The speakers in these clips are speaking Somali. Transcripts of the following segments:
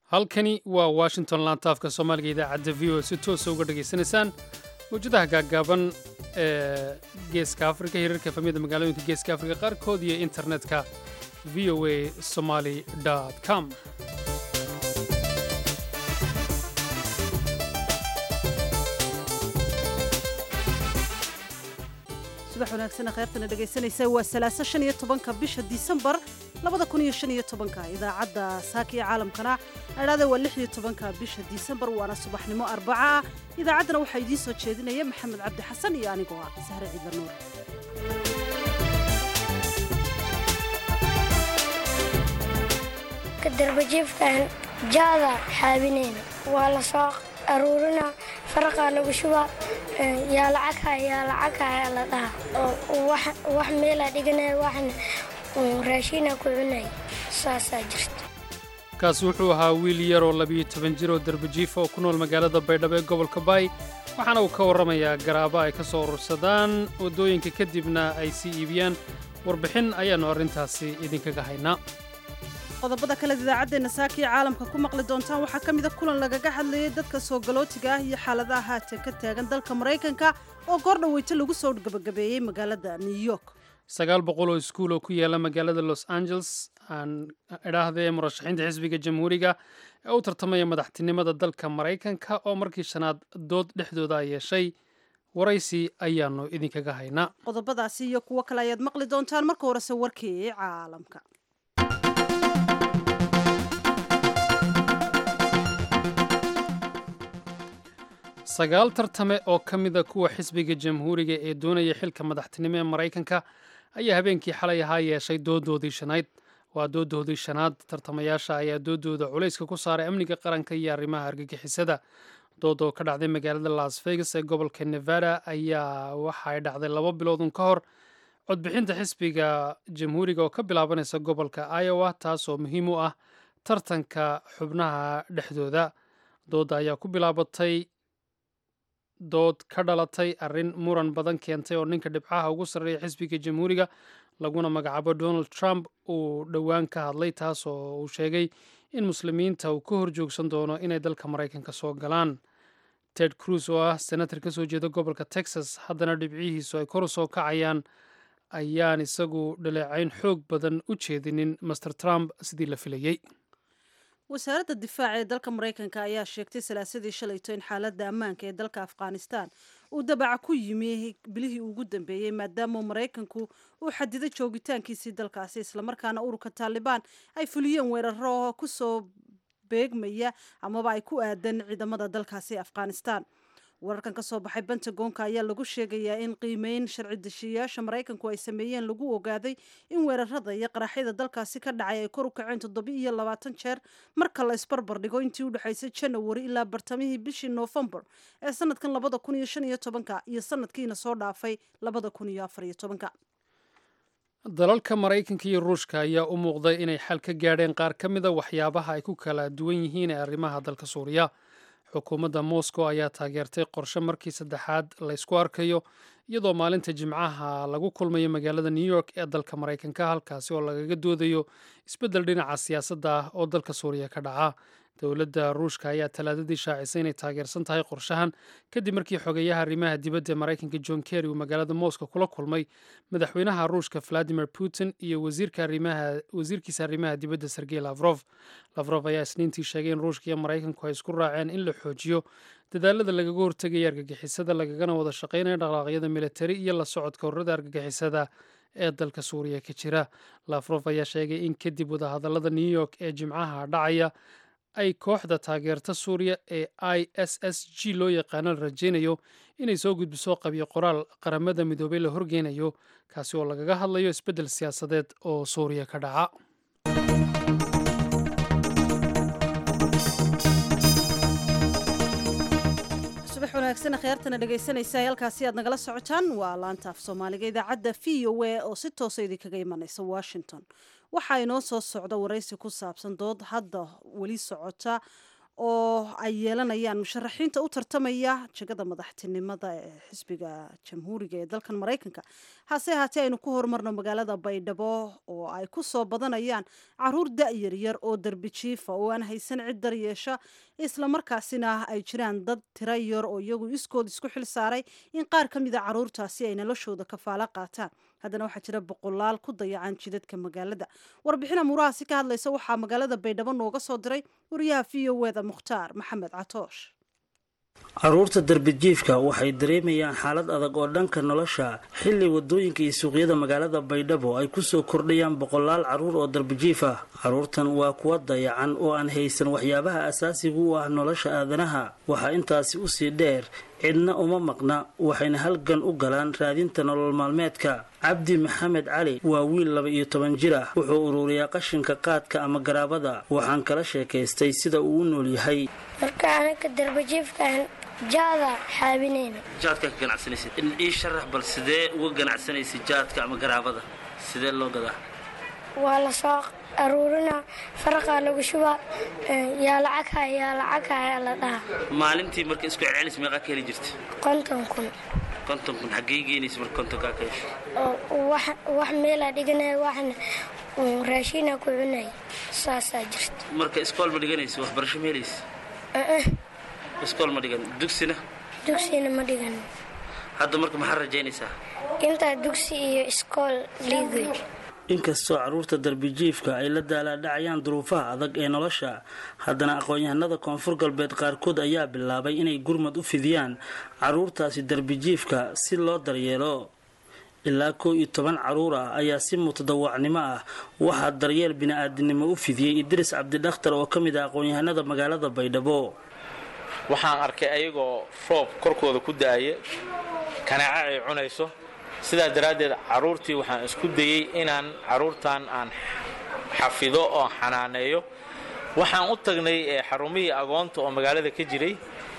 halkani waa washington laantaafka soomaaliga idaacadda v o si toosa uga dhegaysanaysaan mawjadaha gaaggaaban ee geeska afrika hirarka efamiyada magaalooyinka geeska afrika qaarkood iyo internetka v o a somaly com subax wanaagsan kheyrtana dhegaysanaysa waa salaaso shan iyo tobanka bisha disembar labada kun iyo shan iyo tobanka idaacadda saaka iyo caalamkana adhaada waa lix iyo tobanka bisha disembar waana subaxnimo arbaca ah idaacaddana waxaa idiin soo jeedinaya maxamed cabdi xasan iyo anigoo ah sahre ciidla nuur kadarbajiifkan jaada xaabinayna waa la soo aruurina faraqaa lagu shubaa yaa lacagha yaa lacagha la dhaha wax meelaa dhiganaya waxna raashiina ku cunaya saasaa jirta kaasi wuxuu ahaa wiil yar oo labiyo toban jir oo darbajiifa oo ku nool magaalada baydhabo ee gobolka baay waxaana uu ka warramayaa garaaba ay ka soo urursadaan waddooyinka kadibna ay sii iibiyaan warbixin ayaannu arrintaasi idinkaga haynaa qodobada kale idaacaddeena saaka iyo caalamka ku maqli doontaan waxaa ka mida kulan lagaga hadlayay dadka soo galootiga ah iyo xaaladaha haatan ka taagan dalka maraykanka oo goor dhaweyto lagu soo gabagabeeyey magaalada new york sagaal boqol oo iskuul oo ku yaala magaalada los angeles aan idhaahdee murashaxiinta xisbiga jamhuuriga ee u tartamaya madaxtinimada dalka maraykanka oo markii shanaad dood dhexdooda yeeshay waraysi ayaannu idinkaga haynaa qodobadaasi iyo kuwo kale ayaad maqli doontaan marka horese warkii caalamka sagaal tartame oo ka mida kuwa xisbiga jamhuuriga ee doonaya xilka madaxtinimo ee maraykanka ayaa habeenkii xalay ahaa yeeshay doodoodii shanayd waa doodoodii shanaad tartamayaasha ayaa doodooda culayska ku saaray amniga qaranka iyo arrimaha argagixisada dood oo ka dhacday magaalada las vegas ee gobolka nevada ayaa waxa ay dhacday laba biloodun ka hor codbixinta xisbiga jamhuuriga oo ka bilaabanaysa gobolka iowa taasoo muhiim u ah tartanka xubnaha dhexdooda doodda ayaa ku bilaabatay dood ka dhalatay arrin muran badan keentay oo ninka dhibcaha ugu sarreeya xisbiga jamhuuriga laguna magacaabo donald trump uu dhowaan ka hadlay taas oo uu sheegay in muslimiinta uu ka horjoogsan doono inay dalka maraykanka soo galaan ted cruz oo ah senator ka soo jeeda gobolka texas haddana dhibcihiisu ay kor u soo kacayaan ayaan isagu dhaleecayn xoog badan u jeedinin master trump sidii la filayey wasaaradda difaaca ee dalka maraykanka ayaa sheegtay salaasadii shalayto in xaaladda ammaanka ee dalka afghanistan uu dabaca ku yimi bilihii ugu dambeeyey maadaama maraykanku uu xadiday joogitaankiisii dalkaasi islamarkaana ururka taalibaan ay fuliyeen weeraro kusoo beegmaya amaba ay ku aadan ciidamada dalkaasi afghanistan wararkan ka soo baxay bentagonka ayaa lagu sheegayaa in qiimeyn sharci deshiyayaasha maraykanku ay sameeyeen lagu ogaaday in weerarada iyo qaraxyada dalkaasi ka dhacay ay kor u kaceen toddoba iyo labaatan jeer marka la isbarbar dhigo intii u dhexaysay janawari ilaa bartamihii bishii noofembar ee sanadkan labada kun iyo shan iyo tobanka iyo sanadkiina soo dhaafay labada kun iyo afar iyo tobanka dalalka maraykanka iyo ruushka ayaa u muuqday inay xal ka gaadheen qaar ka mida waxyaabaha ay ku kala duwan yihiin ee arrimaha dalka suuriya xukuumadda moscow ayaa taageertay qorshe markii saddexaad laysku arkayo iyadoo maalinta jimcaha lagu kulmayo magaalada new york ee dalka maraykanka halkaasi oo lagaga doodayo isbeddel dhinaca siyaasadda ah oo dalka suuriya ka dhaca dowladda ruushka ayaa talaadadii shaacisay inay taageersan tahay qorshahan kadib markii xogeyaha arrimaha dibadda ee maraykanka john kerry uu magaalada moscow kula kulmay madaxweynaha ruushka valadimir putin iyo wasiirkiisa arrimaha dibadda sergey lafrof lafrof ayaa isniintii sheegay in ruushka iyo maraykanku ay isku raaceen in la xoojiyo dadaalada lagaga hortegaya argagixisada lagagana wada shaqaynaya dhaqaaqyada militari iyo la socodka ururada argagixisada ee dalka suuriya ka jira lafrof ayaa sheegay in kadib wadahadallada new york ee jimcaha dhacaya ay kooxda taageerta suuriya ee i s s g loo yaqaano la rajaynayo inay soo gudbiso qabyo qoraal qaramada midoobay la horgeynayo kaasi oo lagaga hadlayo isbeddel siyaasadeed oo suuriya ka dhaca subax wanaagsan kheyrtana dhegaysanaysa halkaasi aad nagala socotaan waa laanta af soomaaliga idaacadda v o a oo si toosa idinkaga imanaysa washington waxaa inoo soo socda waraysi ku saabsan dood hadda weli socota oo ay yeelanayaan musharaxiinta u tartamaya jegada madaxtinimada ee xisbiga jamhuuriga ee dalkan maraykanka hase ahaatee aynu ku horumarno magaalada baydhabo oo ay ku soo badanayaan caruur da-yar yar oo derbi jiifa oo aan haysan cid daryeesha islamarkaasina ay jiraan dad tira yar oo iyagu iskood isku xil saaray in qaar ka mida caruurtaasi ay noloshooda kafaalo qaataan haddana waxaa jira boqolaal ku dayacan jidadka magaalada warbixin amuurahaasi ka hadlaysa waxaa magaalada baydhabo nooga soo diray wariyaha v o eda mukhtaar maxamed catoosh caruurta darbijiifka waxay dareemayaan xaalad adag oo dhanka nolosha xilli wadooyinka iyo suuqyada magaalada baydhabo ay kusoo kordhayaan boqolaal caruur oo darbijiif ah caruurtan waa kuwa dayacan oo aan haysan waxyaabaha asaasiga u ah nolosha aadanaha waxaa intaasi usii dheer cidna uma maqna waxayna halgan u galaan raadinta nolol maalmeedka cabdi maxamed cali waa wiil laba iyo toban jir ah wuxuu ururiyaa qashinka qaadka ama garaabada waxaan kala sheekaystay sida uu u nool yahay marka anaga darbajiifkaan jaada xaabinayna jaadka ka ganacsanaysid ii sharax bal sidee uga ganacsanaysid jaadka ama garaabada sidee loo gadaa waa la soo aruurina faraqaa lagu shubaa yaa lacagha yaa lacagha la dhaha maalintii marka isku celcelis meeqaa ka heli jirta konton kun konton kun xaggee geynaysa marka kontonkaa ka hesho oo wax meelaa dhiganaya waxna raashiina ku cunaya saasaa jirta marka iskool ma dhiganaysa waxbarasho ma helaysa iskool ma dhigan dugsina dugsina ma dhigan hadda marka maxaa rajaynaysaa intaa dugsi iyo iskool liigay inkastoo caruurta darbijiifka ay la daalaadhacayaan duruufaha adag ee nolosha haddana aqoon-yahanada koonfur galbeed qaarkood ayaa bilaabay inay gurmad u fidiyaan caruurtaasi darbijiifka si loo daryeelo ilaa koo iyo toban caruur ah ayaa si mutadawacnimo ah waxaa daryeel bini-aadinimo u fidiyey idris cabdidakhtar oo ka mid ah aqoon-yahanada magaalada baydhabo waxaan arkay ayagoo roob korkooda ku da-aya kanaaca ay cunayso sidaa daraaddeed carruurtii waxaan isku dayey inaan carruurtan aan xafido oo xanaaneeyo waxaan u tagnay xarumihii agoonta oo magaalada ka jiray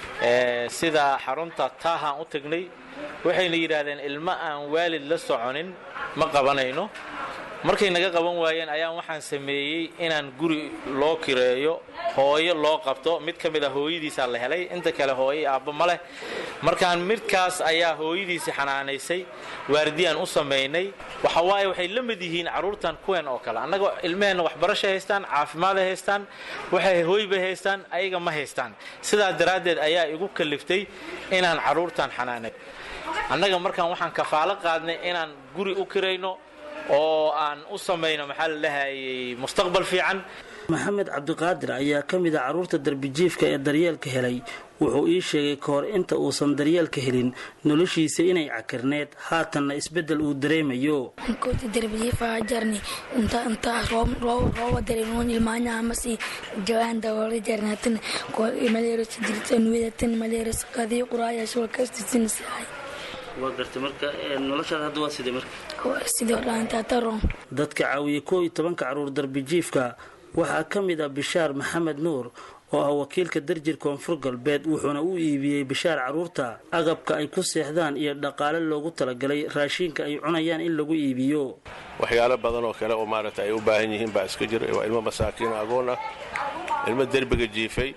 sida xarunta taahaan u tagnay waxayna yidhaahdeen ilmo aan waalid la soconin ma qabanayno markay naga qaban waayeen ayaan waxaan sameeyey inaan guri loo kireeyo hooyo loo qabto mid ka mid a hooyadiisaa la helay inta kale hooyo aabba ma leh markaan midkaas ayaa hooyadiisii xanaanaysay waardiyaan u samaynay waxawaaye waxay la mid yihiin carruurtan kuween oo kale annaga ilmaheenna waxbarashay haystaan caafimaad ay haystaan waxay hooybay haystaan ayaga ma haystaan sidaa daraaddeed ayaa igu kaliftay inaan carruurtan xanaanay annaga markaan waxaan kafaalo qaadnay inaan guri u kirayno oo aan u samayno maxaa la dhahayay mustaqbal fiican maxamed cabdiqaadir ayaa ka mid a carruurta darbijiifka ee daryeelka helay wuxuu ii sheegay ka hor inta uusan daryeelka helin noloshiisa inay cakirneed haatanna isbeddel uu dareemayo kooti darbijiifa jarni inta inta rooba dareemoon ilmaanya amasi jawaan dawoole jarnatin ko maleeros dirtan wedatan maleeros qadii quraaya shul kastisin saay waa gartay marka noloshaada hadda waa sidee marka sidoo dhaantaataron dadka caawiyey koo iyo tobanka carruur darbijiifka waxaa ka mid ah bishaar maxamed nuur oo ah wakiilka darjir koonfur galbeed wuxuuna u iibiyey bishaar carruurta agabka ay ku seexdaan iyo dhaqaale loogu talagalay raashiinka ay cunayaan in lagu iibiyo waxyaalo badan oo kale oo maaragta ay u baahan yihiin baa iska jira waa ilmo masaakiin agoon ah ilmo derbiga jiifay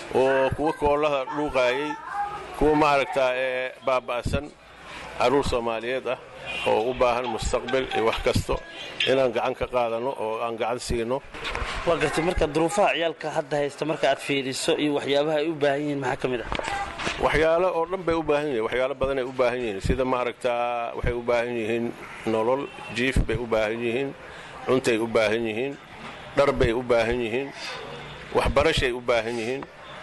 oo kuwa koolaha dhuuqaayay kuwa maaragtaa ee baaba'san carruur soomaaliyeed ah oo u baahan mustaqbal iyo wax kasto inaan gacan ka qaadano oo aan gacan siino waa gartay marka duruufaha ciyaalka hadda haysta marka aad fiiriso iyo waxyaabaha ay u baahan yihiin maxaa ka mid ah waxyaalo oo dhan bay u baahan yihiin waxyaalo badanay u baahan yihiin sida maaragtaa waxay u baahan yihiin nolol jiif bay u baahan yihiin cuntay u baahan yihiin dhar bay u baahan yihiin waxbarashay u baahan yihiin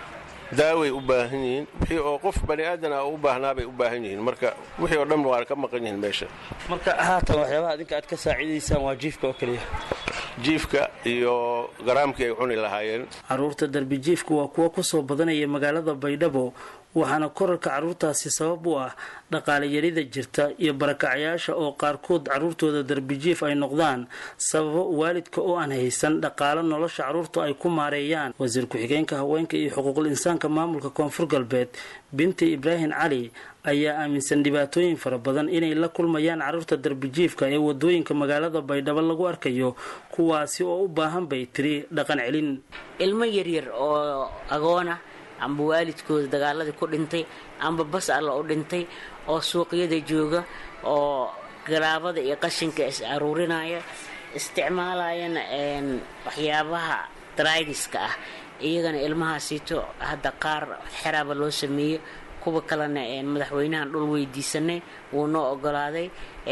daaway u baahan yihiin wixii oo qof bani aadan ah u baahnaabay u baahan yihiin marka wixii oo dhan waa ka maqan yihiin meesha marka haatan waxyaabaha adinka aad ka saaciidaysaan waa jiifka oo keliya jiifka iyo garaamkii ay cuni lahaayeen carruurta darbijiifka waa kuwa kusoo badanaya magaalada baydhabo waxaana korarka carruurtaasi sabab u ah dhaqaale yarida jirta iyo barakacyaasha oo qaarkood carruurtooda darbijiif ay noqdaan sababo waalidka oo aan haysan dhaqaalo nolosha carruurta ay ku maareeyaan wasiir ku-xigeenka haweenka iyo xuquuqul insaanka maamulka koonfur galbeed binti ibraahim cali ayaa aaminsan dhibaatooyin fara badan inay la kulmayaan carruurta darbijiifka ee wadooyinka magaalada baydhabo lagu arkayo kuwaasi oo u baahan bay tiri dhaqan celin ilmo yaryar oo agoona amba waalidkooda dagaaladii ku dhintay amba bas alla u dhintay oo suuqyada jooga oo garaabada iyo qashinka is aruurinaya isticmaalayana waxyaabaha draigiska ah iyagana ilmahaasiito hadda qaar xeraaba loo sameeyo kuwa kalena madaxweynahan dhul weydiisanay wuu noo ogolaaday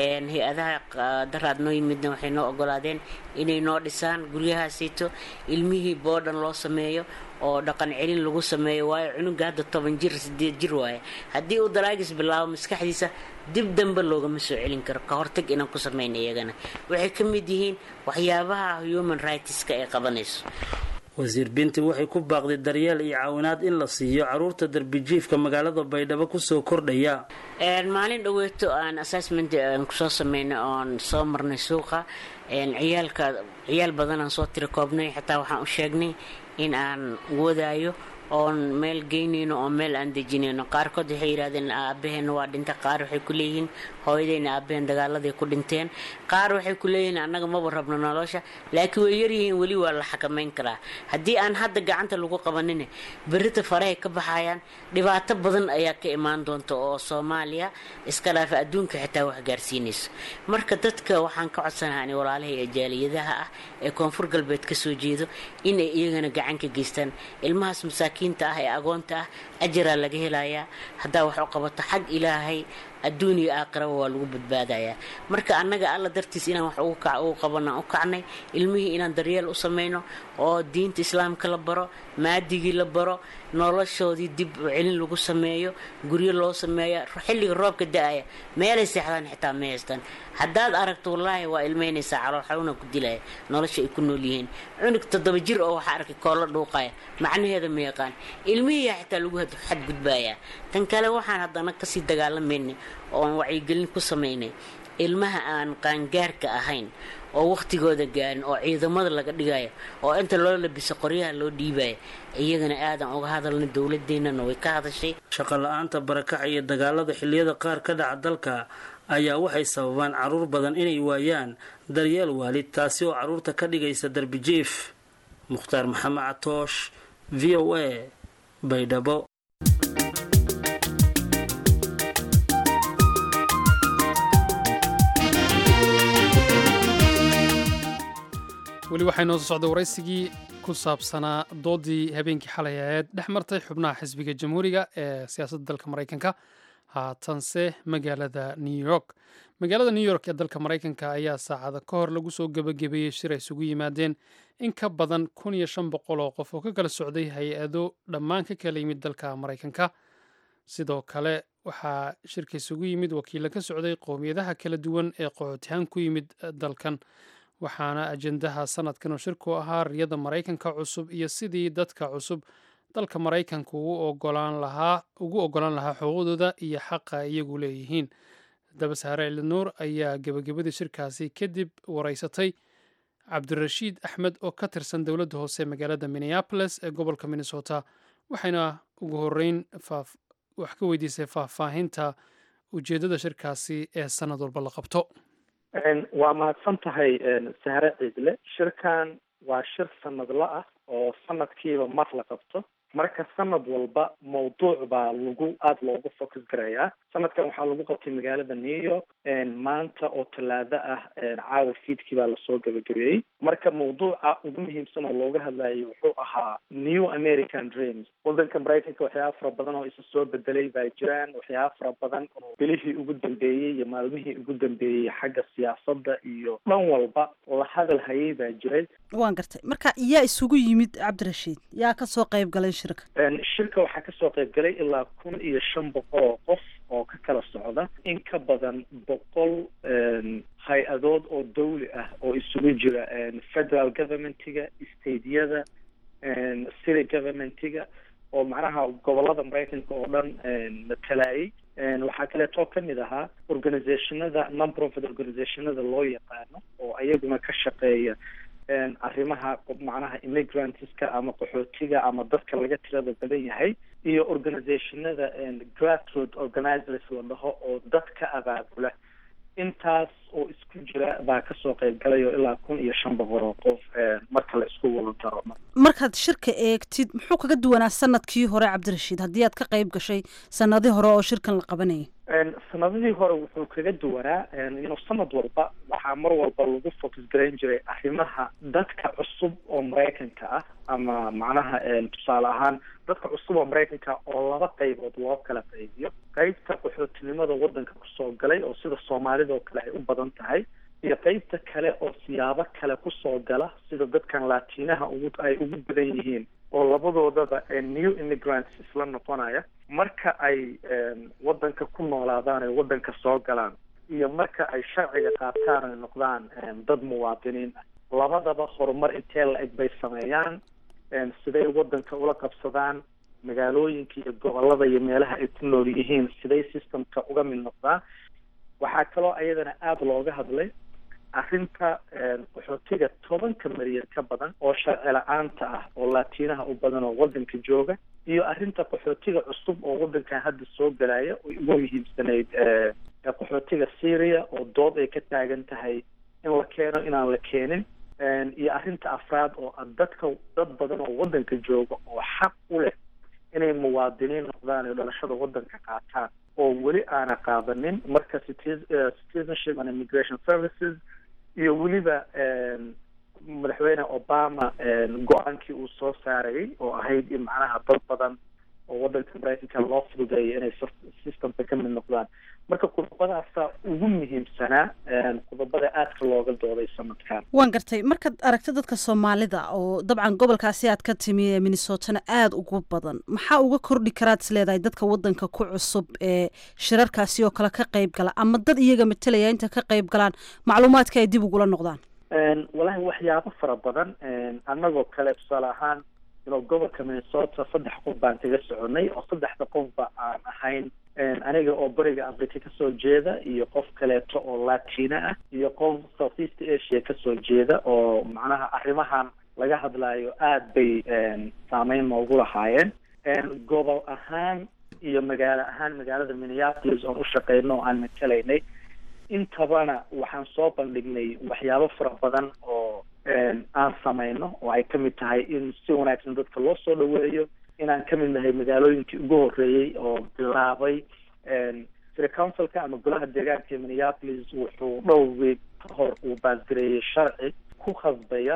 hay-adaha daraad noo yimidna waxay noo ogolaadeen inay noo dhisaan guryahaasiito ilmihii boodhan loo sameeyo oo dhaqan celin lagu sameeyo waayo cunuga hadda toban jir sideed jir waaye haddii uu daraagis bilaabo maskaxdiisa dib dambe loogama soo celin karo ka hortag inaan ku samayna iyagana waxay ka mid yihiin waxyaabaha human rightska ay qabanayso wasiir binti waxay ku baaqday daryeel iyo caawinaad in la siiyo carruurta darbijiifka magaalada baydhabo kusoo kordhaya maalin dhoweeto aan assessment aan kusoo sameynay oon soo marnay suuqa ciyaalka ciyaal badan aan soo tira koobnay xataa waxaan u sheegnay in aan wadaayo oon meel geynayno oo meel aan dejinayno qaarkood waxay yidhahdeen aabaheenna waa dhintay qaar waxay ku leeyihiin hooyadeyna aabaheen dagaaladay ku dhinteen qaar waxay ku leeyihiin annaga maba rabno nolosha laakiin way yaryihiin weli waa la xakamayn karaa haddii aan hadda gacanta lagu qabanin berita farahay ka baxayaan dhibaato badan ayaa ka imaan doonta oo soomaaliya iska dhaafa adduunka xitaa wax gaarsiinayso marka dadka waxaan ka codsanaha walaalaha ee jaaliyadaha ah ee koonfur galbeed ka soo jeedo inay iyagana gacan ka geystaan ilmahaas masaakiinta ah ee agoonta ah ajaraa laga helayaa haddaa wax u qabato xag ilaahay adduun iyo aakhiraba waa lagu badbaadayaa marka annaga alla dartiis inaan wax ugu qabanaan u kacnay ilmihii inaan daryeel u samayno oo diinta islaamka la baro maadigii la baro noloshoodii dib u celin lagu sameeyo guryo loo sameeya xilliga roobka da-aya meelay seexdaan xitaa ma haystaan haddaad aragto wallaahi waa ilmeynaysaa calool xanuuna ku dilaya nolosha ay ku nool yihiin cunug toddoba jir oo waxaa arkay koollo dhuuqaya macnaheeda ma yaqaan ilmihiiyaa xitaa lagu xadgudbayaa tan kale waxaan haddana kasii dagaalamaynay oon wacyigelin ku samaynay ilmaha aan qaangaarka ahayn oo wakhtigooda gaarin oo ciidamada laga dhigaya oo inta loo labiso qoryaha loo dhiibaya iyagana aadan uga hadalna dowladeennana way ka hadashay shaqo la-aanta barakaca iyo dagaalada xilliyada qaar ka dhaca dalka ayaa waxay sababaan carruur badan inay waayaan daryeel waalid taasi oo carruurta ka dhigaysa darbijiif mukhtaar maxamed catoosh v o a baydhabo weli waxay noo soo socda waraysigii ku saabsanaa doodii habeenkii xalay aheed dhex martay xubnaha xisbiga jamhuuriga ee siyaasadda dalka maraykanka haatanse magaalada new york magaalada new york ee dalka maraykanka ayaa saacada ka hor lagu soo gebagabeeyey shir ay isugu yimaadeen in ka badan kun iyo shan boqol oo qof oo ka kala socday hay-ado dhammaan ka kala yimid dalka maraykanka sidoo kale waxaa shirka isugu yimid wakiilla ka socday qowmiyadaha kala duwan ee qaxootihaan ku yimid dalkan waxaana ajendaha sanadkan oo shirku ahaa riyada maraykanka cusub iyo sidii dadka cusub dalka maraykanka ugu ogolaan lahaa ugu ogolaan lahaa xuquuqdooda iyo xaqa ay iyagu leeyihiin haddaba saare elinuur ayaa gebagabadii shirkaasi kadib wareysatay cabdirashiid axmed oo ka tirsan dowladda hoose magaalada minneapolis ee gobolka minnesota waxayna ugu horeyn wax ka weydiisay faahfaahinta ujeeddada shirkaasi ee sanad walba la qabto waa mahadsan tahay sahre ciidle shirkan waa shir sanadla ah oo sanadkiiba mar la qabto marka sanad walba mawduuc baa lagu aada loogu focus garayaa sanadkan waxaa lagu qabtay magaalada new york maanta oo talaado ah caawa fiidkii baa lasoo gabagabeeyey marka mawduuca ugu muhiimsan oo looga hadlayay wuxuu ahaa new american dreams wadanka maraykanka waxyaaba fara badan oo isa soo bedelay baa jiraan waxyaaba fara badan oo bilihii ugu dambeeyey iyo maalmihii ugu dambeeyey xagga siyaasadda iyo dhan walba la hadal hayay baa jiray waan gartay marka yaa isugu yimid cabdirashiid yaa kasoo qayb galay shirka shirka waxaa kasoo qayb galay ilaa kun iyo shan boqol oo qof oo ka kala socda in ka badan boqol hay-adood oo dawli ah oo isugu jira federal governmentiga stateyada city governmentiga oo macnaha gobolada maraykanka oo dhan matalayay waxaa kaleetoo kamid ahaa organizationada non-profit organizationada loo yaqaano oo ayaguna ka shaqeeya arrimaha macnaha immigrantska ama qaxootiga ama dadka laga tirada badan yahay iyo organizationada grassroot organizers la dhaho oo dadka abaabula intaas oo isku jira baa kasoo qayb galay oo ilaa kun iyo shan boqol oo qof marka la isku wada daro markaad shirka eegtid muxuu kaga duwanaa sanadkii hore cabdirashiid haddii aad ka qayb gashay sanadii hore oo shirkan la qabanayay sanadihii hore wuxuu kaga duwanaa inuu sanad walba waxaa mar walba lagu focus garayn jiray arrimaha dadka cusub oo maraykanka ah ama macnaha tusaale ahaan dadka cusub oo maraykanka oo laba qaybood loo kala qaybiyo qeybta qaxootinimada waddanka kusoo galay oo sida soomaalida oo kale ay u badan tahay iyo qeybta kale oo siyaabo kale kusoo gala sida dadkan laatiinaha ugu ay ugu badan yihiin oo labadoodaba new immigrants isla noqonaya marka ay waddanka ku noolaadaan ay waddanka soo galaan iyo marka ay sharciga qaataan ay noqdaan dad muwaadiniin ah labadaba horumar intee la eg bay sameeyaan siday waddanka ula qabsadaan magaalooyinka iyo gobolada iyo meelaha ay ku nool yihiin siday systemka uga mid noqdaan waxaa kaloo ayadana aada looga hadlay arrinta qaxootiga tobanka milyan ka badan oo sharci la-aanta ah oo laatiinaha u badan oo waddanka jooga iyo arrinta qaxootiga cusub oo waddankan hadda soo galaya oo ugu muhiimsanayd qaxootiga syria oo dood ay ka taagan tahay in la keeno inaan la keenin iyo arrinta afraad oo ah dadka dad badan oo waddanka jooga oo xaq u leh inay muwaadiniin noqdaan ee dhalashada waddanka qaataan oo weli aana qaadanin marka citizenship and immigration services iyo weliba madaxweyne obama go-aankii uu soo saarayay oo ahayd in macnaha dad badan oo waddanka maraykanka loo fududeeyo inay systemka ka mid noqdaan marka qodobadaasa ugu muhiimsanaa qodobada aadka looga dooday sanadkan waan gartay markaad aragta dadka soomaalida oo dabcan gobolkaasi aad ka timi ee minnesotana aada ugu badan maxaa uga kordhi karaad is leedahay dadka waddanka ku cusub ee shirarkaasi oo kale ka qayb gala ama dad iyaga matelaya inta ka qayb galaan macluumaadka ay dib ugula noqdaan walahi waxyaabo fara badan annagoo kale tusaale ahaan ino gobolka minnesota saddex qof baan kaga soconay oo saddexda qofba aan ahayn aniga oo bariga africa kasoo jeeda iyo qof kaleeto oo latina ah iyo qof south east asia kasoo jeeda oo macnaha arrimahan laga hadlayo aada bay saameyn noogu lahaayeen gobol ahaan iyo magaalo ahaan magaalada minneapolis oon u shaqeyno oo aan matelaynay intabana waxaan soo bandhignay waxyaabo fara badan oo aan sameyno oo ay kamid tahay in si wanaagsan dadka loo soo dhaweeyo inaan kamid nahay magaalooyinkii ugu horeeyey oo bilaabay city councilka ama golaha deegaanka minneapolis wuxuu dhowr weeg ka hor uu baasgareeyey sharci ku khasbaya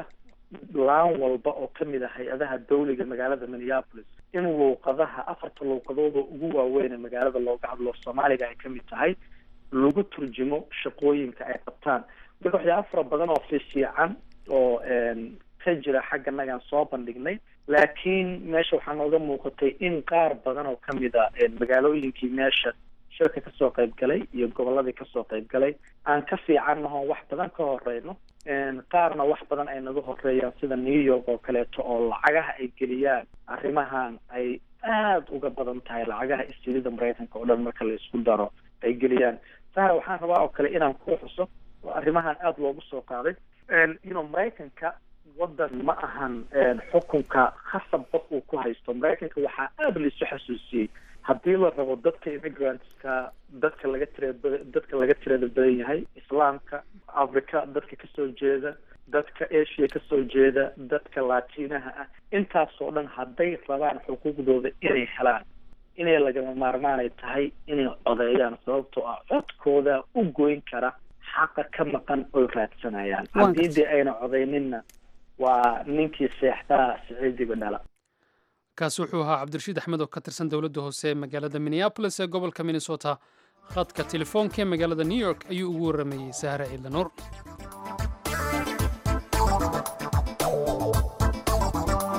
laan walba oo kamid ah hay-adaha dawliga magaalada minneapolis in luuqadaha afarta luuqadooda ugu waaweyn ee magaalada looga hadlo soomaaliga ay kamid tahay lagu turjumo shaqooyinka ay qabtaan marka waxyaaba fara badan oo fifiican oo ka jira xagga nagaan soo bandhignay laakiin meesha waxaa nooga muuqatay in qaar badan oo kamid a magaalooyinkii meesha shirka kasoo qayb galay iyo goboladii kasoo qayb galay aan ka fiicannaho wax badan ka horeyno qaarna wax badan ay naga horeeyaan sida new york oo kaleeto oo lacagaha ay geliyaan arrimahan ay aada uga badan tahay lacagaha istirida maraykanka oo dhan marka la isku daro ay geliyaan sahra waxaan rabaa oo kale inaan ku xuso oo arrimahan aada loogu soo qaaday ino maraykanka waddan ma ahan xukunka khasab qof uu ku haysto maraykanka waxaa aada laisu xasuusiyey haddii la rabo dadka immigrantska dadka laga tira dadka laga tirada badan yahay islaamka africa dadka kasoo jeeda dadka asia kasoo jeeda dadka latinaha ah intaasoo dhan hadday rabaan xuquuqdooda inay helaan inay lagama maarmaanay tahay inay codeeyaan sababtoo ah codkooda u goyn kara xaqa ka maqan oy raadsanayaan haddii dee ayna codeyninna waa ninkii seexdaa siciidiga dhala kaasi wuxuu ahaa cabdirashiid axmed oo ka tirsan dowladda hoose ee magaalada minneabolis ee gobolka minnesota khadka telefoonka ee magaalada new york ayuu ugu warramayey sahre ciidla nuur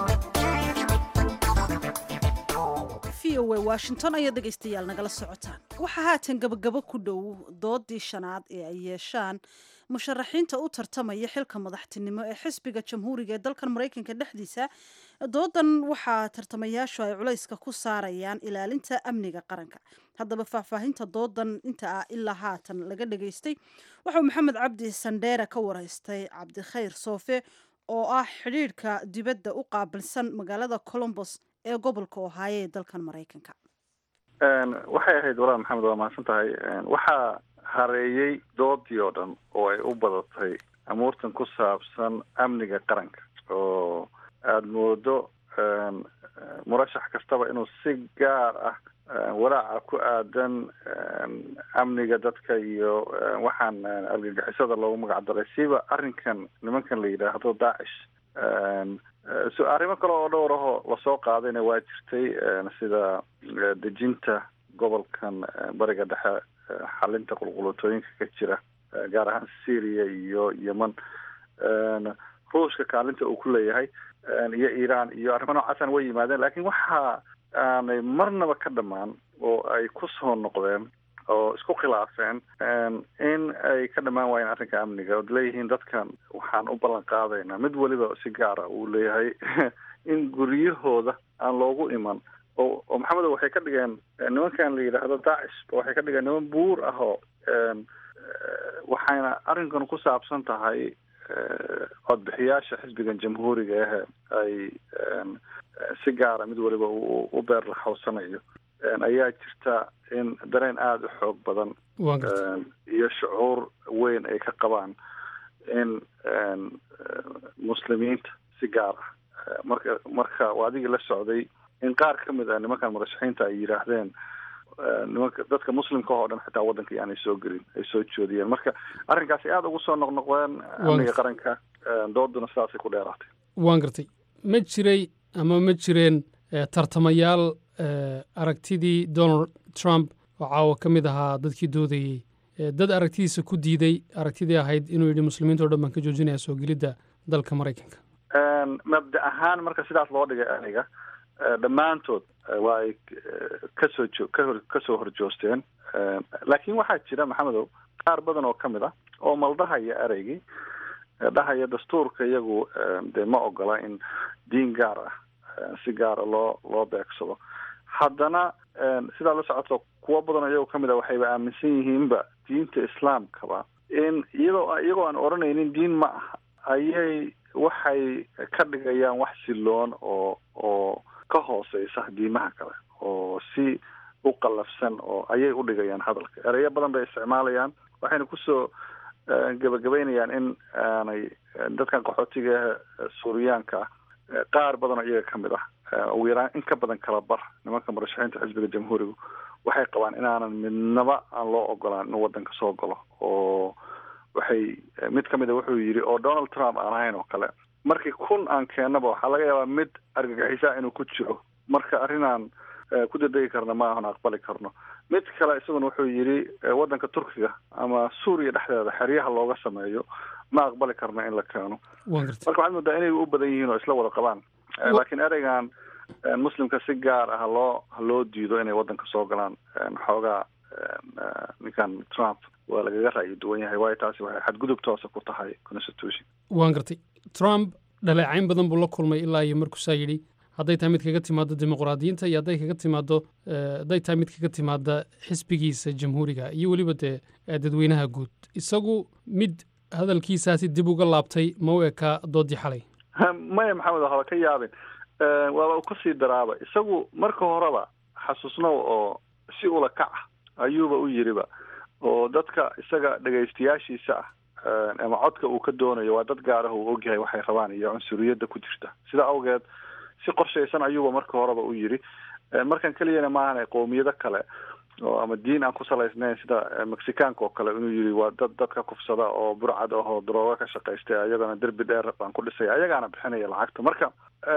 v o a washington ayaa dhegaystayaal nagala socotaan waxaa haatan gabagabo ku dhow doodii shanaad ee ay yeeshaan musharaxiinta u tartamaya xilka madaxtinimo ee xisbiga jamhuuriga ee dalkan maraykanka dhexdiisa doodan waxaa tartamayaashu ay culayska ku saarayaan ilaalinta amniga qaranka haddaba faahfaahinta doodan inta ah ilaa haatan laga dhageystay waxauu maxamed cabdi sandheere ka wareystay cabdikhayr soofe oo ah xidhiidhka dibadda u qaabilsan magaalada colombos ee gobolka ohaayo ee dalkan maraykanka waxay ahayd walaal maxamed waa mahadsan tahay waxaa hareeyey doodii oo dhan oo ay u badatay amuurtan ku saabsan amniga qaranka oo aada moodo murashax kastaba inuu si gaar ah walaaca ku aadan amniga dadka iyo waxaan argagixisada loogu magac daray siba arrinkan nimankan la yidhaahdo daacish so arrimo kale oo dhowr ahoo lasoo qaadayna waa jirtay sida dejinta gobolkan bariga dhexe xalinta qulqulutooyinka ka jira gaar ahaan syria iyo yemen ruushka kaalinta uu ku leeyahay iyo iran iyo arrimo noocaasaan way yimaadeen lakin waxa aanay marnaba ka dhamaan oo ay ku soo noqdeen oo isku khilaafeen in ay ka dhamaan waayeen arrinka amniga ood leeyihiin dadkan waxaan u ballan qaadaynaa mid weliba si gaara uu leeyahay in guryahooda aan loogu iman oo oo maxamedo waxay ka dhigeen nimankan la yidhaahdo daacish waxay ka dhigeen niman buur ah oo waxayna arrinkan ku saabsan tahay codbixiyaasha xisbigan jamhuuriga ahe ay si gaara mid waliba u beer laxawsanayo ayaa jirta in dareen aada u xoog badan iyo shucuur weyn ay ka qabaan in muslimiinta si gaar ah marka marka waa adigii la socday in qaar ka mid ah nimankan murashaxiinta ay yidhaahdeen nimanka dadka muslimka oo dhan xitaa waddanka yaanay soo gelin ay soo joodiyeen marka arrinkaasi aada ugu soo noqnoqdeen amniga qaranka dooduna sidaasay ku dheeraatay waan gartay ma jiray ama ma jireen tartamayaal aragtidii donald trump oo caawa ka mid ahaa dadkii doodayey dad aragtidiisa ku diiday aragtidii ahayd inuu yidhi muslimiinta o dhan baan ka joojinaya soo gelidda dalka maraykanka mabda ahaan marka sidaas loo dhigay aniga dhammaantood waa ay kasoo jo kahor kasoo horjoosteen laakiin waxaa jira maxamedow qaar badan oo ka mid ah oo maldahaya ereygii dhahaya dastuurka iyagu dee ma ogola in diin gaar ah si gaara loo loo beegsado haddana sidaa la socoto kuwo badan iyagoo kamid a waxayba aaminsan yihiinba diinta islaamkaba in iyadoo iyagoo aan odhanaynin diin ma aha ayay waxay ka dhigayaan wax siloon oo oo ka hooseysa diimaha kale oo si u qallafsan oo ayay u dhigayaan hadalka ereyo badan bay isticmaalayaan waxayna kusoo gebagabeynayaan in aanay dadkan qaxootiga suuriyaanka ah qaar badan oo iyaga kamid ah ugu yaraan in ka badan kala bar nimanka murashaxiinta xisbiga jamhuurigu waxay qabaan inaanan midnaba aan loo ogolaan inuu waddanka soo galo oo waxay mid kamid a wuxuu yidhi oo donald trump aan ahayn oo kale markii kun aan keennaba waxaa laga yaabaa mid argagixisaa inuu ku jiro marka arrinaan ku dadegi karna ma ahan aqbali karno mid kale isaguna wuxuu yidhi waddanka turkiga ama suuriya dhexdeeda xeryaha looga sameeyo ma aqbali karno in la keeno marka waxaad moodaa inay u badan yihiin oo isla wada qabaan laakiin ereygan muslimka si gaar ah haloo haloo diido inay waddanka soo galaan xoogaa ninkan trump waa lagaga ra'yi duwan yahay waayo taasi waxay xadgudub toosa ku tahay constitution waan gartay trump dhaleecayn badan buu la kulmay ilaa iyo markuusaa yidhi hadday tahay mid kaga timaado dimuqraadiyiinta iyo hadday kaga timaado hadday tahay mid kaga timaada xisbigiisa jamhuuriga iyo weliba dee dadweynaha guud isagu mid hadalkiisaasi dib uga laabtay ma u ekaa doodii xalay maya maxamed haba ka yaabin waaba u kasii daraaba isagu marka horeba xasuusnow oo si ula kac ah ayuuba u yiriba oo dadka isaga dhegaystayaashiisa ah ama codka uu ka doonayo waa dad gaarah uu ogyahay waxay rabaan iyo cunsuriyadda ku jirta sida awgeed si qorshaysan ayuuba marka horeba u yiri markan keliyana maahan qowmiyado kale oo ama diin aan ku salaysnayn sida mexicaanka oo kale inuu yiri waa dad dadka kufsada oo burcad ah oo darooga ka shaqaystay ayagana derbi dheer baan ku dhisay ayagaana bixinaya lacagta marka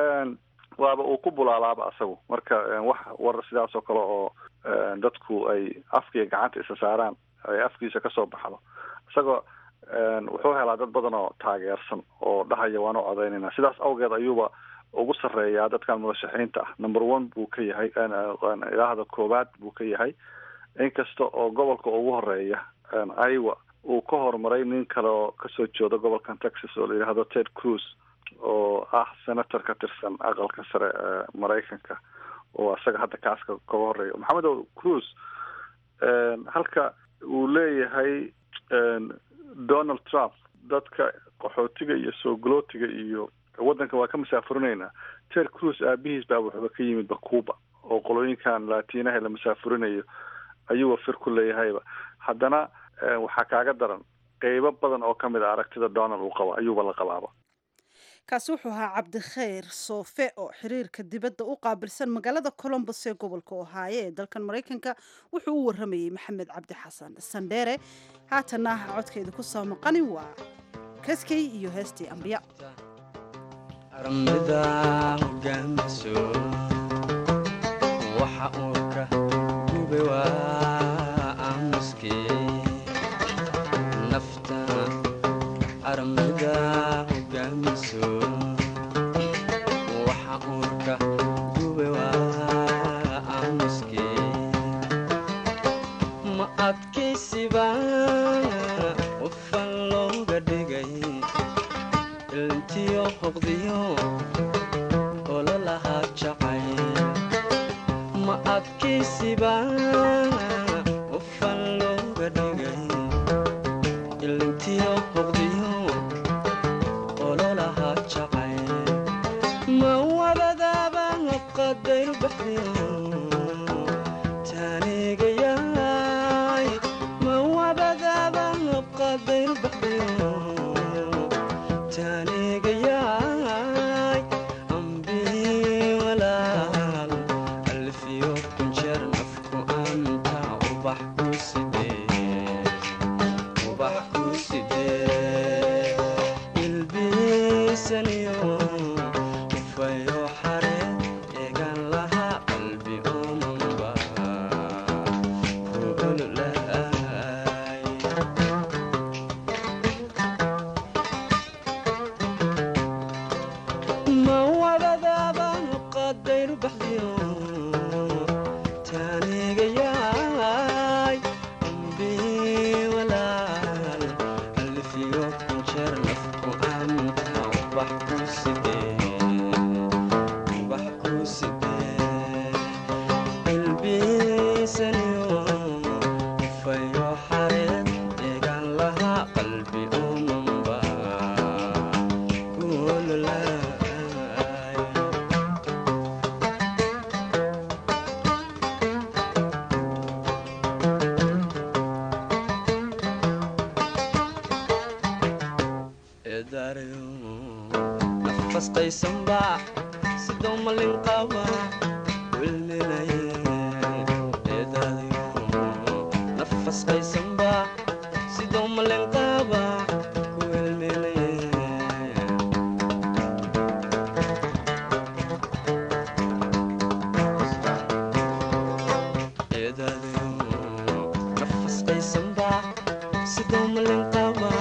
waaba uu ku bulaalaaba asagu marka wax war sidaas oo kale oo dadku ay afkiiyo gacanta isa saaraan ay afkiisa kasoo baxdo isagoo wuxuu helaa dad badan oo taageersan oo dhahaya waan u codaynayna sidaas awgeed ayuuba ugu sarreeyaa dadkan murashaxiinta ah number one buu ka yahay ilaahda koowaad buu ka yahay inkasta oo gobolka ugu horeeya iowa uu ka horumaray nin kale oo kasoo jeeda gobolkan texas oo la yidhaahdo ted cruz oo ah senator ka tirsan aqalka sare ee maraykanka oo isaga hadda kaaska kaga horeeya maxamed o cruz halka uu leeyahay donald trump dadka qaxootiga iyo soo galootiga iyo waddanka waa ka masaafurinaynaa ted cruz aabihiis baa wuxuuba ka yimidba cuba oo qolooyinkan laatiinaha la masaafurinayo ayuuba fir ku leeyahayba haddana waxaa kaaga daran qeybo badan oo kamid a aragtida donald uu qabo ayuuba la qabaaba kaasi wuxuu ahaa cabdikhayr soofe oo xiriirka dibadda u qaabilsan magaalada colombos ee gobolka ohaayo ee dalkan maraykanka wuxuu u waramayey maxamed cabdi xasan sandheere haatanna codkeeda ku soo maqani waa kaskey iyo heestii ambiya armida hogaamiso waxa uu ka gube waa aamuske nafta armida hogaamiso waxa uu ka gube waa aamuske ma adkaysiba qofan looga dhigay ilntiyo hoqdiyo ololahaa jacay ma adkaysiba qofan looga dhigay ilntiyo hoqdiyo ololahaa jacay ma wabadaaba qadayru baxdiyo taanigayaay ma wabadaaba qadayru baxdiyo taanigayaay ambii walaal alfiyo kunjeer nafku anta ubax ku sidee ubax ku sidee ilbiisaniyo ufayo xare eegan lahaa qalbi omanba ku ololahay ma wadadaaba qadayru baxdiyo taanigayaay ambii walaal alfiyo kunjeer nafku anta ubax ku sidee ubax ku sidee ilbiisaniyo ufayo xareed eegan lahaa qalbi omanba ku ololaay eedaarayo nafasqaysanba sidoo malin qaba wilminaye eedaarayo nafasqaysanba sidoo malin qaba ku wilminaye eedaarayo nafasqaysanba sidoo malin qaba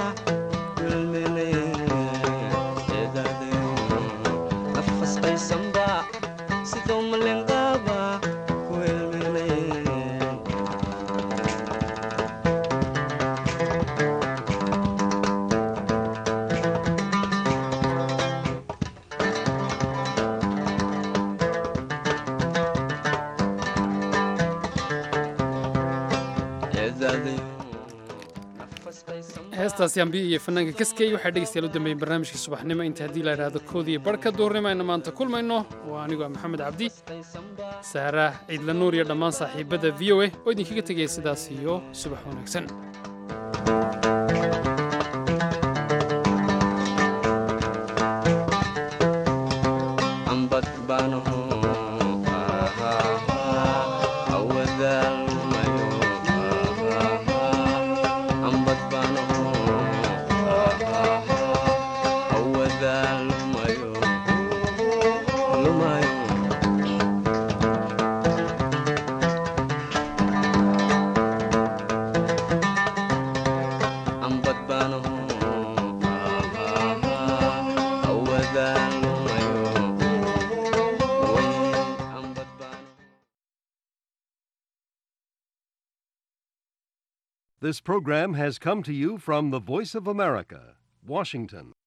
nafasqaysanba sidoo malin qaba ku elminaye heestaasi ambiya iyo fanaanka kaskey waxaa dhegeystayaal u dambeeyey barnaamijkii subaxnimo inta haddii la idhaahdo koodiiyo barhka duurnimo aynu maanta kulmayno waa anigoo maxamed cabdi saara ciidla nuur iyo dhammaan saaxiibadda v o a oo idinkaga tegaya sidaas iyo subax wanaagsan ambad baanaho awadaalmayo ambad baanaho awadaalmayo lumayo ambad baanaho This program has come to you from the Voice of America, Washington.